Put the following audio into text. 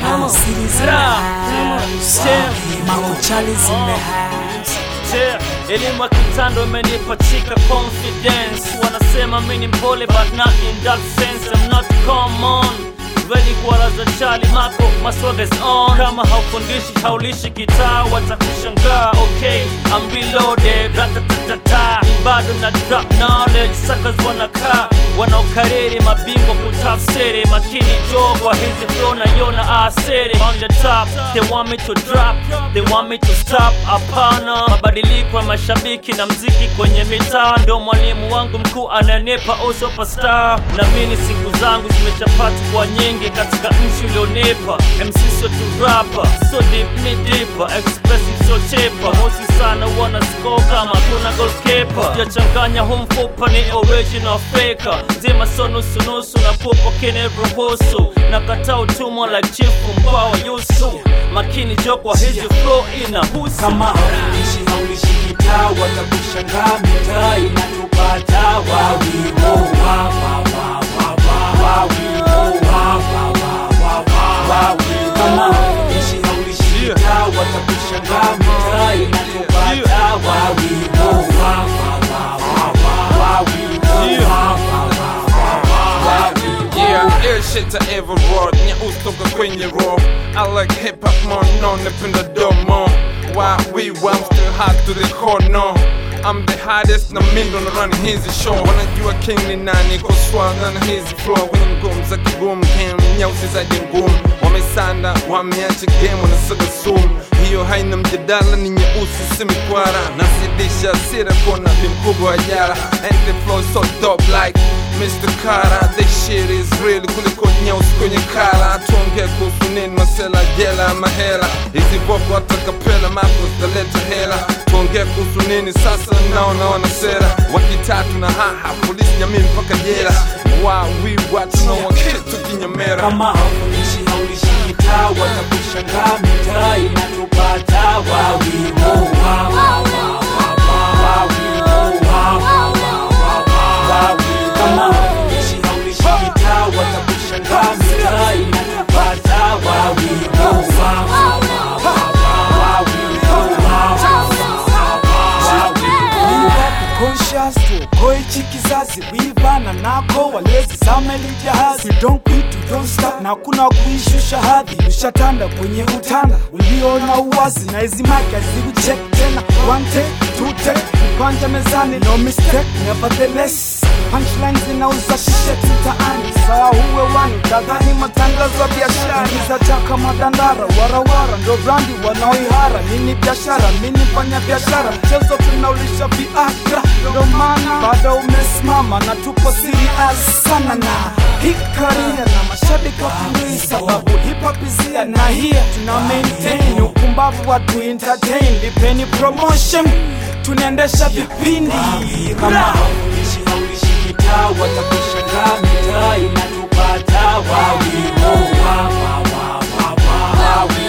Cities in the house. Makuchali's in the house. Yeah, elimu ya kitando imenipa chika confidence wanasema mi ni mpole but not in that sense I'm not common ready kuwalaza chali mako maswaga is on kama haufundishi haulishi kitaa watakushangaa okay I'm reloaded ratatatata bado na drop knowledge suckers wanakaa wanaokariri mabingwa kutafsiri makini jogwa hizi flow naiona asiri on the top they want me to drop they want me to stop hapana mabadiliko ya mashabiki na mziki kwenye mitaa ndo mwalimu wangu mkuu ananipa o superstar na mini siku zangu zimechapati kwa nyingi katika nchi ulionipa mc sio tu rapa so deep ni dipa expressive so chepa mosi sana wana score kama kuna goalkeeper sijachanganya huu mfupa ni original faker zima so nusunusu na pupo kiniruhusu na kataa utumwa like chifu mkwawa yusu makini jo kwa hizi flow inahusu kama haulishi haulishi kitaa watakushangaa mitaa inatupata wawiwo wa, wa, wa, wa, wa, wawiwo wa, wa, wa, wa, wa, wawiwo. kama haulishi haulishi kitaa watakushangaa mitaa inatupata wawiwo wa, wa, wa, wa, wa, wawiwo wa, wa, wa, wa, wa, wawiwo. Yeah, ill shit to ever wrote Nyeusi toka kwenye raw I like hip hop more, no napenda domo Why we I'm still hot to the core, no I'm the hottest na mindo na run hizi show Wanajua king ni nani kwa swagger na hizi flow Kwenye ngumu za kigumu game Nyeusi zaidi ngumu Wamesanda, wameacha game wanasaga sumu hiyo haina mjadala ni nyeusi si mikwara nazidisha sira kona bi mkubwa wa jara and the flow so dope like Mr. Kara this shit is real kuliko nyeusi kwenye kala tuongee kuhusu nini masela jela mahela hizi boko hata kapela mako zitaleta hela tuongee kuhusu nini sasa naona wana sera wakitatu na haha polisi jamii mpaka jela wawi watu na wakitu kinyamera kama haulishi haulishi kitaa watakushangaa mitaa inatupata wawiwo wa, wa, wa, wa, wa, wawiwo wa, wa, wa, wa, wa, wawiwo. kama haulishi haulishi kitaa watakushangaa mitaa inatupata wawiwo wa, wa, wa, wa, wa, wawiwo wa, wa, wa, wa, wawiwo. conscious tuokoe hichi kizazi wivana nako walezi zameli jahazi we don't quit, we don't stop na kuna kuishusha hadhi ushatanda kwenye utanda uliona uwazi na hizi maki hazikucheck tena one take two take mkwanja mezani no mistake nevertheless punchline zinauza shishe mtaani sawa uwe wani kadhani matangazo ya biashara za chaka madandara warawara ndo brandi wanaoihara nini biashara mini fanya biashara mchezo tunaulisha viagra ndo maana bado umesimama na tupo serious sana na hii karia na mashabiki wafurahi sababu hip hop is here na here tuna maintain ukumbavu watu entertain lipeni promotion tunaendesha vipindi kama haulishi haulishi kitaa watakushangaa mitaa inatupata wawiwo wa, wa, wa, wa, wa, wawiwo